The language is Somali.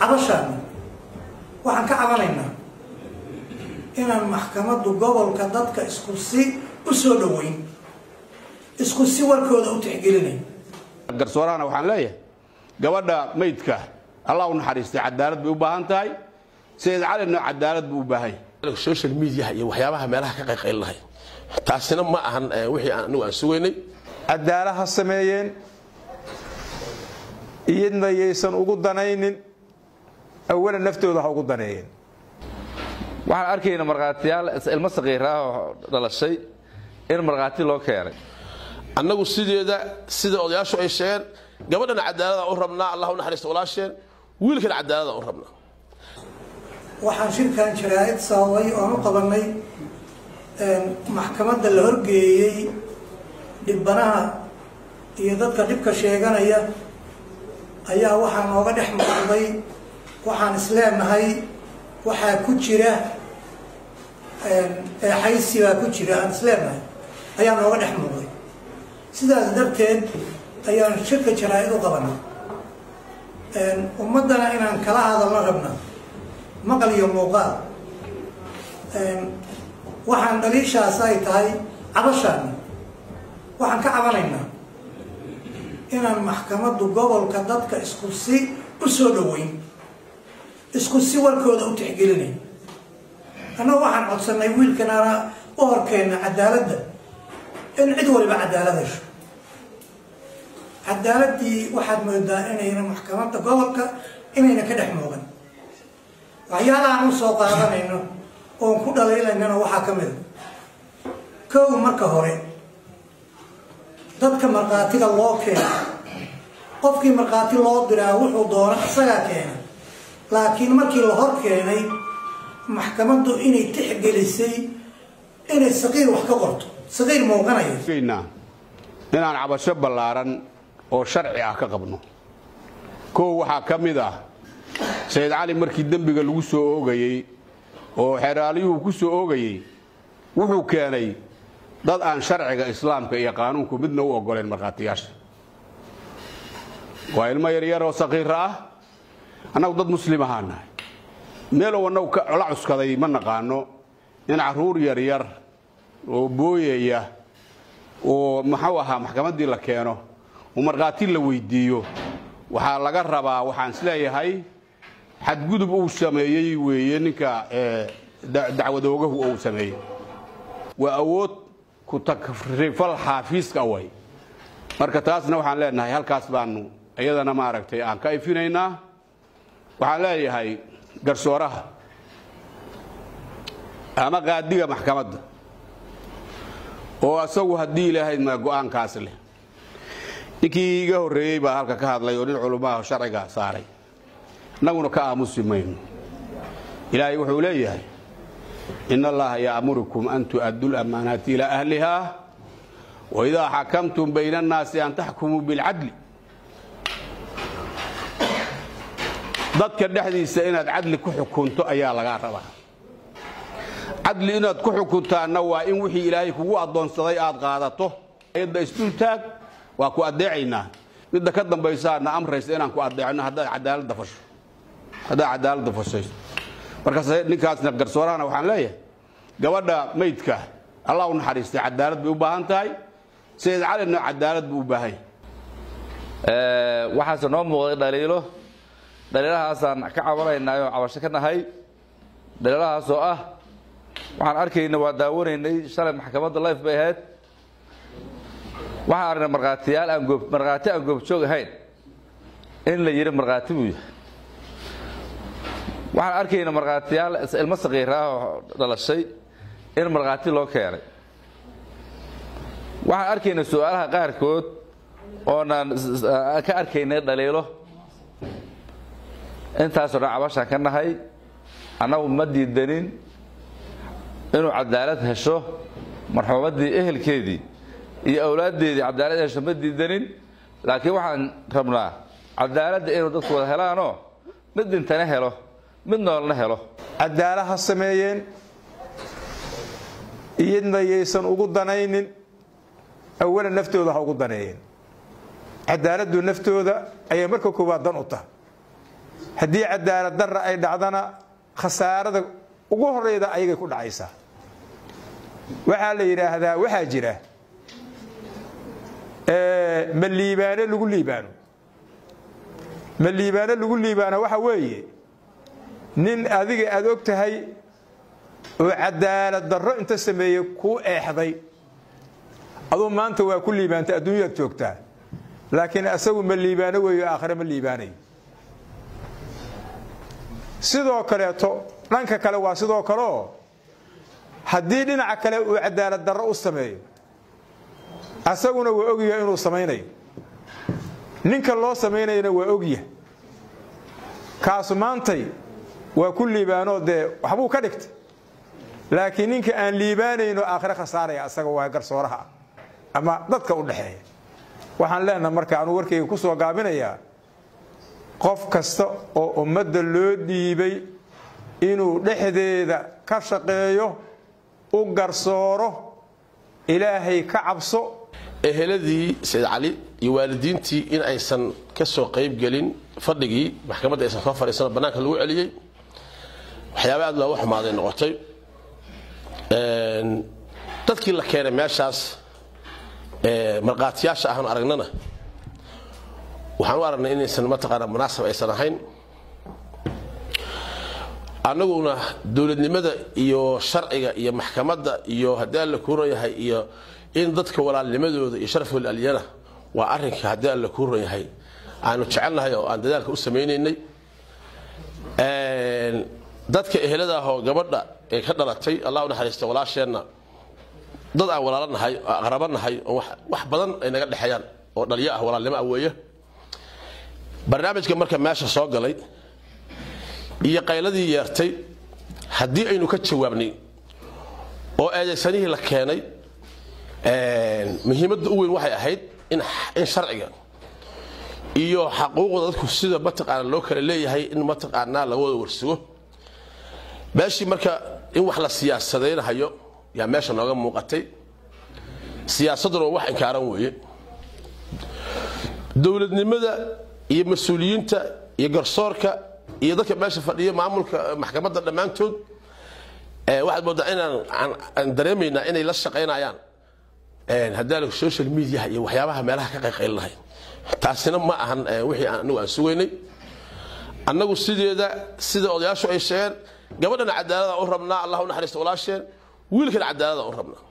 cabashaani waxaan ka cabanaynaa inaan maxkamaddu gobolka dadka isku si u soo dhoweyn isku si warkooda u tixgelinayn garsoorahana waxaan leeyahay gabadha maydka allah u naxariistay cadaalad bay u baahan tahay sayid calina cadaalad buu u baahan yahay social mediaha iyo waxyaabaha meelaha ka qayqaylinahay taasina ma ahan wixii anigu aan sugaynay cadaalad ha sameeyeen iyadna yaysan ugu danaynin awalan naftooda ha ugu daneeyeen waxaan arkayna markhaatiyaal ilmo saqiiraah oo dhalashay in markhaati loo keenay annagu sideeda sida odayaashu ay sheegeen gabadhana cadaalada u rabnaa allah u naxariista walaasheen wiilkana cadaalada u rabnaa waxaan shirkan jaraa'id sababay oon u qabanay maxkamadda la horgeeyey dhibbanaha iyo dadka dhibka sheeganaya ayaa waxaa nooga dhex muuqday waxaan isleenahay waxaa ku jira eexaysi baa ku jira aan isleenahay ayaa nooga dhex muuqday sidaas darteed ayaan shirka jaraa-id u qabanay ummaddana inaan kala hadalno rabna maqal iyo muuqaal waxaan dhaliishaas ay tahay cabashaani waxaan ka cabanaynaa inaan maxkamaddu gobolka dadka isku si u soo dhoweyn isku si warkooda u tixgelinayn annagu waxaan codsannay wiilkanana u horkeenna cadaaladda in cid waliba cadaalad hesho cadaaladdii waxaad moodaa inayna maxkamadda gobolka inayna ka dhex muuqan waxyaalahaan u soo qaadanayno oon ku dhaliilaynana waxaa ka mida kow marka hore dadka markhaatiga loo keena qofkii markhaati loo diraa wuxuu doona isagaa keena laakiin markii la hor keenay maxkamaddu inay tixgelisay inay saqiir wax ka qorto saqiir muuqanaya inaan cabasho ballaaran oo sharci ah ka qabno kow waxaa ka mid ah sayid cali markii dembiga lagu soo oogayey oo xeraalyuhu ku soo oogayey wuxuu keenay dad aan sharciga islaamka iyo qaanuunku midna u ogoleen markhaatiyaasha waa ilmo yaryaroo saqiira ah annagu dad muslim ahaa nahay meelow annagu la cuskaday ma naqaano in carruur yaryar oo booyaya oo muxuu ahaa maxkamaddii la keeno oo markhaati la weydiiyo waxaa laga rabaa waxaan isleeyahay xadgudub uu sameeyey weeye ninka dacwadoogahu uu sameeyey waa awood ku takrifal xaafiiska way marka taasna waxaan leenahay halkaas baanu iyadana maaragtay aan ka ifinaynaa waxaan leeyahay garsooraha ama qaadiga maxkamadda oo asagu haddii ilaahayd ma go-aankaas leh ninkii iga horreeyey baa halka ka hadlay oo nin culummaha sharciga saaray innaguna ka aamusi mayno ilaahay wuxuu leeyahay in allaha ya'murukum an tu'addu lamaanaati ilaa ahliha waidaa xakamtum bayna annaasi an taxkumuu bilcadli dadka dhexdiisa inaad cadli ku xukunto ayaa lagaa rabaa cadli inaad ku xukuntaanna waa in wixii ilaahay kugu addoonsaday aad qaadato ayadda isdultaag waa ku addeecaynaa midda ka dambaysaana amraysa inaan ku addeecno haddaad cadaaladda fasho haddaad cadaaladda fashayso markaas ninkaasna garsoorahana waxaan leeyahay gabadha maydka allah u naxariistay cadaalad bay u baahan tahay sayid calina cadaalad buu u baahan yahay waxaase noo muuqday dhaliilo dhaliilahaasaan ka cabanaynay oo cabasho ka nahay dhaliilahaas oo ah waxaan arkayna waa daawanaynay shalay maxkamadda life bay ahayd waxaan aragnay markhaatiyaal aan goob markhaati aan goobjoog ahayn in la yidhi markhaati buu yahay waxaan arkayna markhaatiyaal ilmo saqiiraah oo dhalashay in markhaati loo keenay waxaan arkayna su-aalaha qaarkood oonaan ka arkaynay dhaliilo intaasoo dhan cabashaan ka nahay annagu ma diidanin inuu cadaalad hesho marxuumaddii ehelkeedii iyo awlaaddeedii cadaalad hesho ma diidanin laakiin waxaan rabnaa cadaaladda inuu dadku wada helaanoo mid dhintana helo mid noolna helo cadaalad ha sameeyeen iyadna yaysan ugu danaynin awalan naftooda ha ugu daneeyeen cadaaladdu naftooda ayay marka koowaad dan u tahay haddii cadaalad darra ay dhacdana khasaarada ugu horeyda ayagay ku dhacaysaa waxaa la yidhaahdaa waxaa jira ma liibaano lagu liibaano ma liibaano lagu liibaano waxa weeye nin adiga aad og tahay oo cadaalad darro inta sameeyey kuu eexday aduu maanta waa ku liibaantay adduunyaad joogtaa laakiin asagu ma liibaano weeyo aakhire ma liibaanayo sidoo kaleeto dhanka kale waa sidoo kaleoo haddii dhinaca kale uu cadaalad darro u sameeyo asaguna waa ogyaha inuu samaynayo ninka loo samaynayana waa ogyaha kaasu maantay waa ku liibaanoo dee waxbuu ka dhigtay laakiin ninka aan liibaanayno aakhire khasaaraya asaga waa garsooraha ama dadka u dhexeeya waxaan leenaha marka anuu warkayga ku soo gaabinayaa qof kasta oo ummadda loo dhiibay inuu dhexdeeda ka shaqeeyo u garsooro ilaahay ka cabso eheladii sayid cali iyo waalidiintii in aysan ka soo qaybgelin fadhigii maxkamadda aysan soo fadhiisano bannaanka lagu celiyey waxyaaba aad looga xumaaday noqotay dadkii la keenay meeshaas markhaatiyaasha ahaan aragnana waxaan u aragnay inaysan mataqaana munaasab aysan ahayn annaguna dowladnimada iyo sharciga iyo maxkamadda iyo haddii alla kuuran yahay iyo in dadka walaalnimadooda iyo sharafooda alyana waa arinka haddii alla kuuran yahay aanu jecelnahay oo aan dadaalka u samaynaynay dadka ehelada ah oo gabadha ee ka dhalatay allah u naxariista walaasheenna dad aan walaalo nahay oo aqrabo nahay oo wax badan ay naga dhexeeyaan oo dhalyo ah walaalnimo ah weeye barnaamijka marka meesha soo galay iyo qayladii yeertay haddii aynu ka jawaabnay oo eedaysanihii la keenay muhiimadda u weyn waxay ahayd in sharciga iyo xaquuqda dadku sida mataqaana loo kala leeyahay in mataqaanaa laga wada warsugo meeshii marka in wax la siyaasadaynahayo yaa meesha nooga muuqatay siyaasadduna waa wax inkaaran weeye dowladnimada iyo mas-uuliyiinta iyo garsoorka iyo dadka meesha fadhiya maamulka maxkamadda dhammaantood waxaad moodaa inaan aan dareemaynaa inay la shaqaynayaan haddaan social mediaha iyo waxyaabaha meelaha ka qayqaylinahay taasina ma ahan wixii anagu aan sugaynay annagu sideeda sida odayaashu ay sheegeen gabadhana cadaalada u rabnaa allah u naxariista walaasheen wiilkana cadaalada u rabnaa